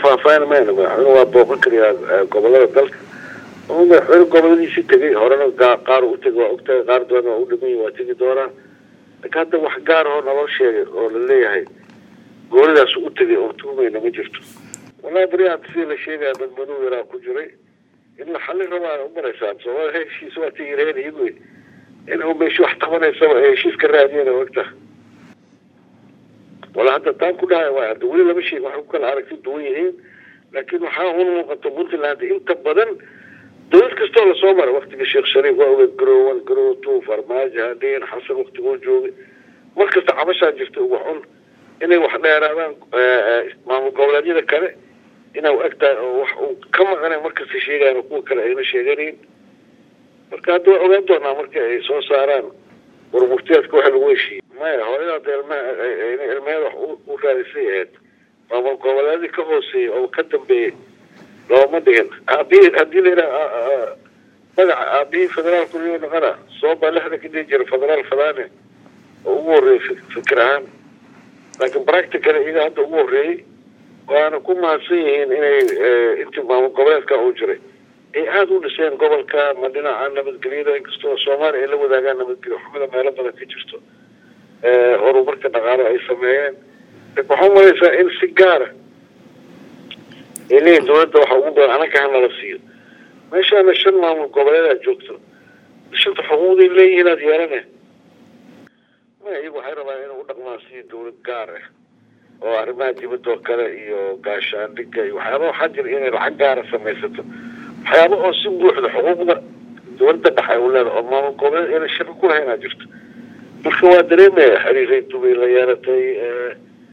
faahfaahin mayna madaxweyne waa booqan kariyaa gobolada dalka ama madaxweyne goboladiisii tegay horena qaar u tegay waa ogtahay qaar doona waa u dhiman waa tegi doonaa laakiin hadda wax gaar ahoo naloo sheegay oo la leeyahay goolidaas u tegay oo tuumayna ma jirto wallahi beriyaad sidii la sheegaya dad madow yaraa ku jiray in la xallin rabaa u maraysaa soomaalia heshiis waa tigireen iyagu in u meesha wax qabanaysaba ay heshiiska raadiyeen ogta wala hadda taan ku dhahay waa hadda weli lama sheegin waxay ku kala aragti duwan yihiin laakiin waxaa un muuqata puntland inta badan dowlad kastoo lasoo maray waktiga sheekh shariif waa ogeed garowan garow two farmaajo hadhiin xasan waktigoo joogay mar kasta cabashaa jirta uga xun inay wax dheeraadaan maamul goboleedyada kale inaa u egtahay oo wax uu ka maqanay markasta sheegayan kuwa kale ayna sheeganayn marka hadda waa ogaan doonaa marka ay soo saaraan warmurtiyaadka waxa lagu heshiiyey maya hooyada ilmaha ilmaheeda wax u raadisay ahayd maamul goboleedii ka hooseeyey oo ka dambeeyey looma dhigin aabihii haddii la yidhaha magaca aabihii federaalku riyo noqona sooba lixda ka dhihi jira federaal fadaane oo ugu horreeyey fikir ahaan laakiin practical iyaga hadda ugu horreeyey waana ku mahadsan yihiin inay intii maamul goboleedka uu jiray ay aada u dhiseen gobolka ma dhinaca nabadgelyada inkastoo soomaaliya ay la wadaagaan nabadgelyo xumida meelo badan ka jirto horumarka dhaqaale ay sameeyeen waxaa umalaysaa in si gaara ay leeyihin dowladda waxa ugu badan anaka hanala siiyo meeshaana shan maamul goboleedaad joogto shanta xuquuqday leeyihiin aad yeelane ma iyagu waxay rabaan inay u dhaqmaan sidii dowlad gaar ah oo arrimaha dibadoo kale iyo gaashaandhiga iyo waxyaaba waxaa jira inay lacag gaara samaysato waxyaaba oo si buuxda xuquuqda dowladda dhexe u leeda oo maamul goboleed ayna shaqo ku lahayn aa jirto marka waa dareemaya xiriiray dubay la yeelatay